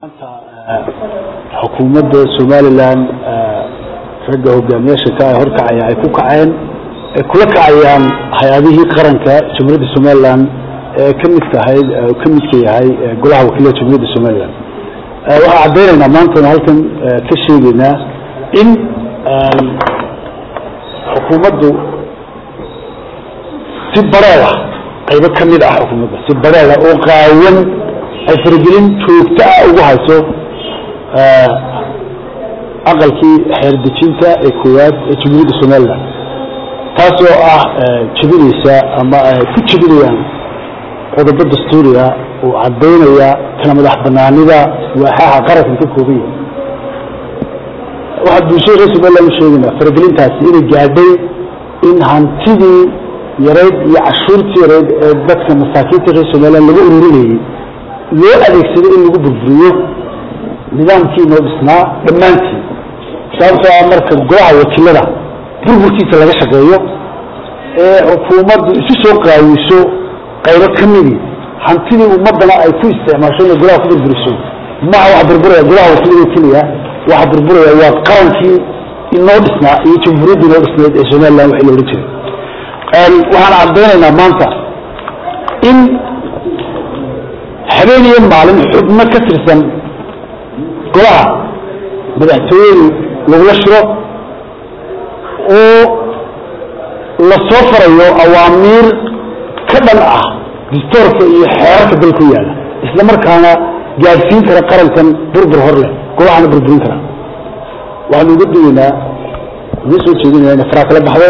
maanta xukuumadda somalilan ragga hogaamiyaasha ka horkacaya ay ku kaceen ay kula kacayaan hay-adihii qaranka jamhuuriyadda somalilan ee ka midka ahayd ka midka yahay golaha wakiilada jamhuuriyadda somalilan waxaan caddaynaynaa maantana halkan ka sheegaynaa in xukuumaddu si bareed ah qaybo ka mid ah xukuumadda si bareeda oo qaawan ay faragelin joogto ah ugu hayso aqalkii xeerdejinta ee koowaad ee jamhuuriyadda somalilan taas oo ah jebinaysa ama ku jebinayaan qodobo dastuuriga oo caddaynaya kala madax banaanida waaxaha qarankan ka kooban yahay waxaa bulshada reer somalilan u sheegaynaa faragelintaasi inay gaadhay in hantidii yareyd iyo cashuurtii yareyd ee dadka masaakiinta reer somalilan laga ururinayay loo adeegsado in lagu burburiyo nidaamkii noo dhisnaa dhammaantii sababtoo ah marka golaha wakiilada burburkiisa laga shaqeeyo ee xukuumaddu isu soo qaawiso qaybo ka midii hantidii ummadana ay ku isticmaasho inay golaha ku burburiso maha waxa burburaya golaha wakiilada keliya waxa burburaya waa qarankii inoo dhisnaa iyo jamhuuriyaddii inoo dhisnayd ee somalilan waxii la odhan jiray waxaan caddaynaynaa maanta in habeen iyo maalin xubno ka tirsan golaha madaxtooyadu lagula shiro oo la soo farayo awaamiir ka dhan ah distoorka iyo xeerarka dalku yaalla isla markaana gaadhsiin kara qarankan burbur hor leh golahana burburin kara waxaanu uga digaynaa uga soo jeedinaya ina faraa kala baxdo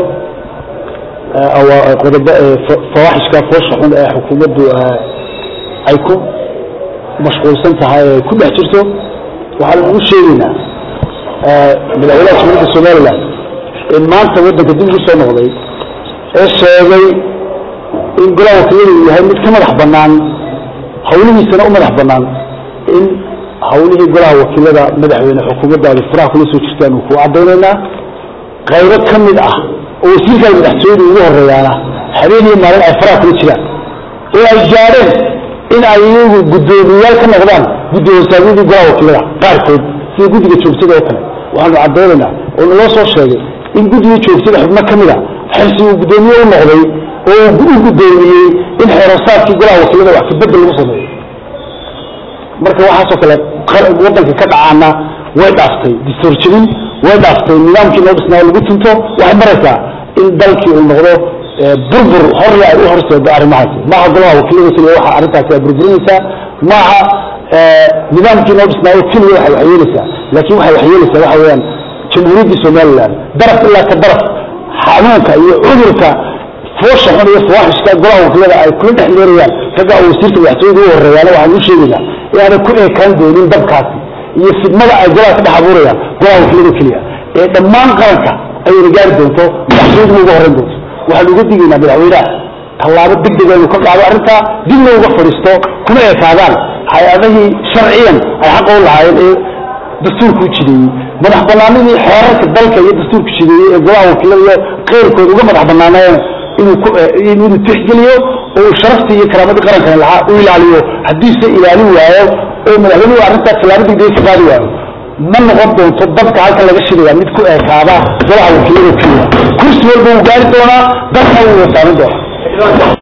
qodobo fawaaxishka foosha xun ee xukuumaddu ay ku mashquulsan tahay ee ku dhex jirto waxaan ugu sheegaynaa madaxweynaha jamhuuriyadda somalilan ee maanta waddanka dib ugu soo noqday ee sheegay in golaha wakiilada uu yahay mid ka madax bannaan hawlihiisana u madax bannaan in hawlihii golaha wakiilada madaxweyne xukuumaddaadu faraha kula soo jirtaan uu ku caddaynaynaa qaybo ka mid ah oo wasiirkan madaxtooyadu ugu horeeyaana habeen iyo maalin ay faraha kula jiraan oo ay gaadheen in ay iyagu guddoomiyayaal ka noqdaan guddi hoosaadyadii golaha wakiilada qaarkood sida guddiga joogtada oo kale waxaanu caddaynaynaa oo naloo soo sheegay in guddiga joogtada xubno ka mid a xilsi uu guddoomiye u noqday oo u guddoomiyey in xeerosaadkii golaha wakiilada wax kabedel lagu sameeyo marka waxaasoo kale waddanka ka dhacaana way dhaaftay distoor jebin way dhaaftay nidaamkii noo dhisnaa lagu tunto waxay maraysaa in dalkii uu noqdo burbur horle ay u horseedo arrimahaasi maaha golaha wakiilada keliya waxa arrintaasi ay burburinaysaa maaha nidaamkii noo dhisnaayo keliya waxay waxyeelaysaa laakiin waxay waxyeelaysaa waxa weeyaan jamhuuriyaddii somalilan daraf ilaa ka daraf xanuunka iyo cudurka foosha xun iyo fawaaxishka golaha wakiilada ay kula dhex leerayaan ragga oo wasiirka madaxtooyada u horeeyaana waxaan u sheegaynaa inaanay ku eekaan doonin dabkaasi iyo fidmada ay golaha ka dhex abuurayaan golaha wakiilada keliya ee dhammaan qaranka ayayna gaari doonto madaxtooyaduna uga horreyn doonto waxaanu uga digaynaa madaxweynaha tallaabo deg dega inuu ka qaado arrintaa dibna uga fadhiisto kuna ekaadaan hay-adihii sharciyan ay xaqa u lahaayeen ee dastuurka u jideeyey madax banaanidii xeerarka dalka iyo dastuurka jideeyey ee golaha wakiilada iyo keyrkood uga madax banaaneen inuu tixgeliyo oo uu sharaftii iyo karaamadii qarankana lahaa u ilaaliyo haddiise ilaalin waayo oo madaxweynuhu arrintaa tallaabo degdega ka qaadi waayo ma noqon doonto dabka halkan laga shidaya mid ku eekaada golaha wakiilada keliya kursi walba uu gaari doonaa dalka wuu wasaarin doonaa